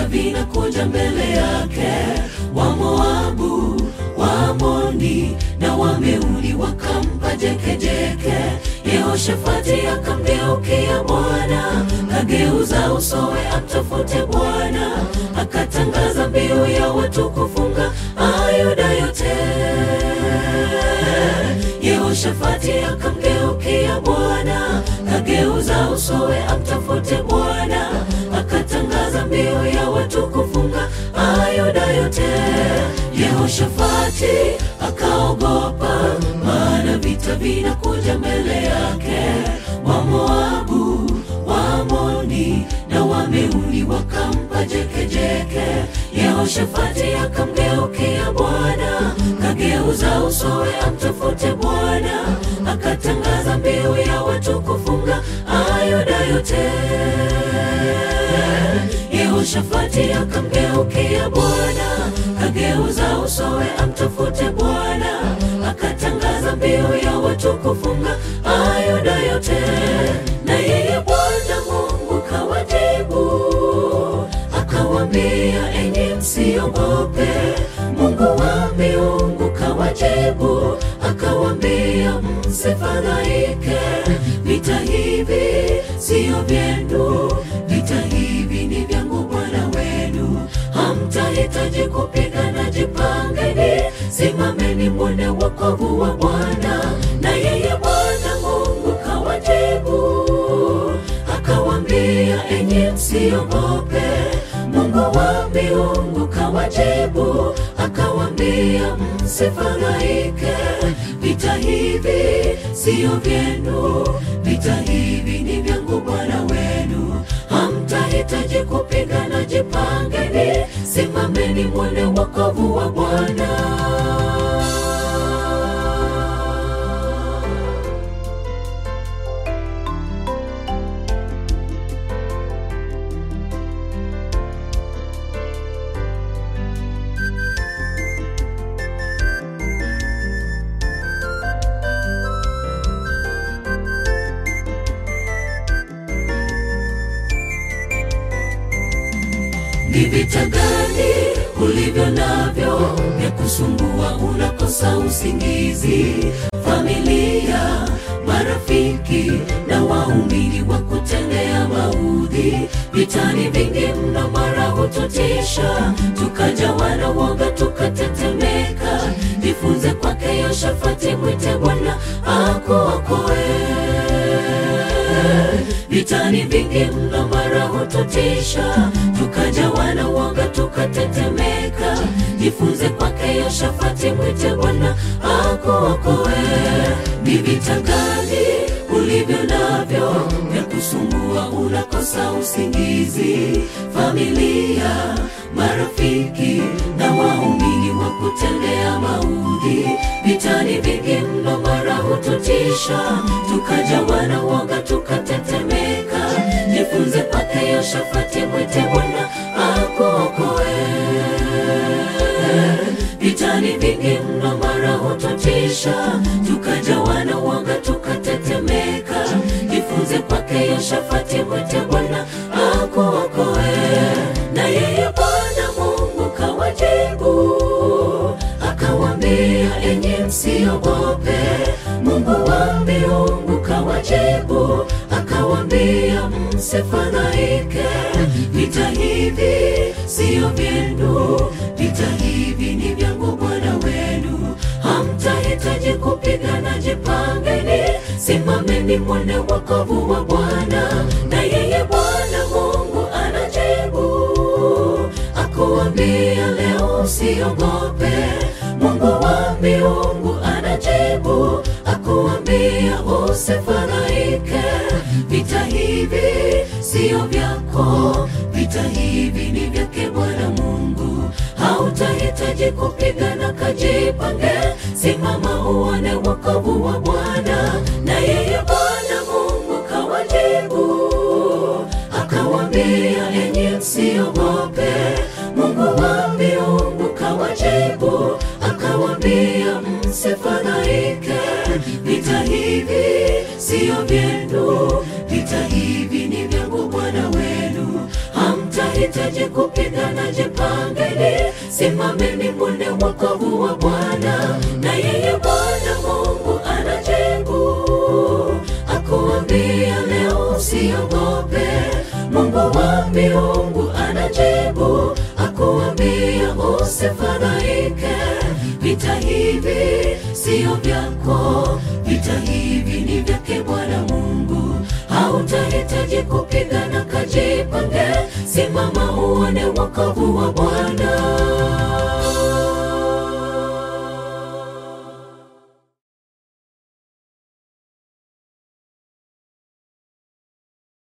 vinakuja mbele yake, wa Moabu, wa Amoni na Wameuni wakampa jekejeke. Yehoshafati akamgeukia Bwana, kageuza usowe amtafute Bwana, akatangaza mbiu ya watu kufunga Ayuda yote. Yehoshafati akamgeukia Bwana, kageuza usowe amtafute Bwana, akatangaza mbiu ya watu kufunga Ayuda yote. Yehoshafati akaogopa, maana vita vinakuja mbele yake. Wa Moabu, wa Amoni na Wameuni wakampa jekejeke. Yehoshafati akamgeukia Bwana, kageuza usowe amtafute Bwana, akatangaza mbiu ya watu kufunga Ayuda yote. Yehoshafati akamgeukia Bwana, kageuza usowe amtafute Bwana, akatangaza mbiu ya watu kufunga Ayuda yote. Na yeye Bwana Mungu kawajibu, akawambia, enyi msiogope. Mungu wa miungu kawajibu, akawambia, msifadhaike. Vita hivi siyo vyenu, vita hivi ni vyangu Bwana wenu. Hamtahitaji kupigana, jipangeni, simameni mwone wokovu wa Bwana. Na yeye Bwana Mungu kawajibu, akawambia, enyi msiogope. Mungu wa miungu kawajibu, akawambia, msifadhaike. Vita hivi siyo vyenu, vita hivi ni vyangu Bwana wenu. Hamtahitaji kupigana, jipangeni, simameni mwone wokovu wa Bwana. Ni vita gani ulivyo navyo vya kusumbua, unakosa usingizi? Familia, marafiki na waumini wa kutendea maudhi. Vitani vingi mno, mara hututisha, tukajawa na woga, tukatetemeka. Jifunze kwake Yehoshafati, mwite Bwana akuokoe. Vitani vingi mno, mara hututisha, tukajawa na woga, tukatetemeka. Jifunze kwake Yehoshafati, mwite Bwana akuokoe. Ni vita gani ulivyo navyo vya kusumbua, unakosa usingizi? Familia, marafiki na waumini wa kutendea maudhi. Vitani vingi mno, mara hututisha, tukajawa na woga, tukatetemeka. Jifunze kwake Yehoshafati, mwite Bwana akuokoe. Vitani vingi mno, mara hututisha, tukajawa na woga, tukatetemeka. Jifunze kwake Yehoshafati, mwite Bwana akuokoe. Na yeye Bwana Mungu kawajibu, akawambia, enyi msiogope. Mungu wa miungu kawajibu, akawambia, msifadhaike. Vita hivi siyo vyenu, vita hivi ni vyangu Bwana wenu. Hamtahitaji kupigana, jipangeni, simameni mwone wokovu wa Bwana. Na yeye Bwana Mungu anajibu, akuambia leo usiogope. Mungu wa miungu anajibu, akuambia usifadhaike. Vita hivi siyo vyako, vita hivi ni vyake Bwana Mungu. Hautahitaji kupigana, kajipange, simama uone wokovu wa Bwana. Na yeye Bwana Mungu kawajibu, akawambia, enyi msiogope. Mungu wa miungu kawajibu, akawambia, msifadhaike. Vita hivi siyo vyenu, vita hivi ni vyangu Bwana wenu. Hamtahitaji mnahitaji kupigana, jipangeni, simameni mwone wokovu wa Bwana, na yeye Bwana Mungu anajibu, akuambia leo usiogope. Mungu wa miungu anajibu, akuambia usifadhaike. Vita hivi sio vyako, vita hivi ni vyake Bwana Mungu. Hautahitaji kupigana, kajipange, simama uone wokovu wa Bwana.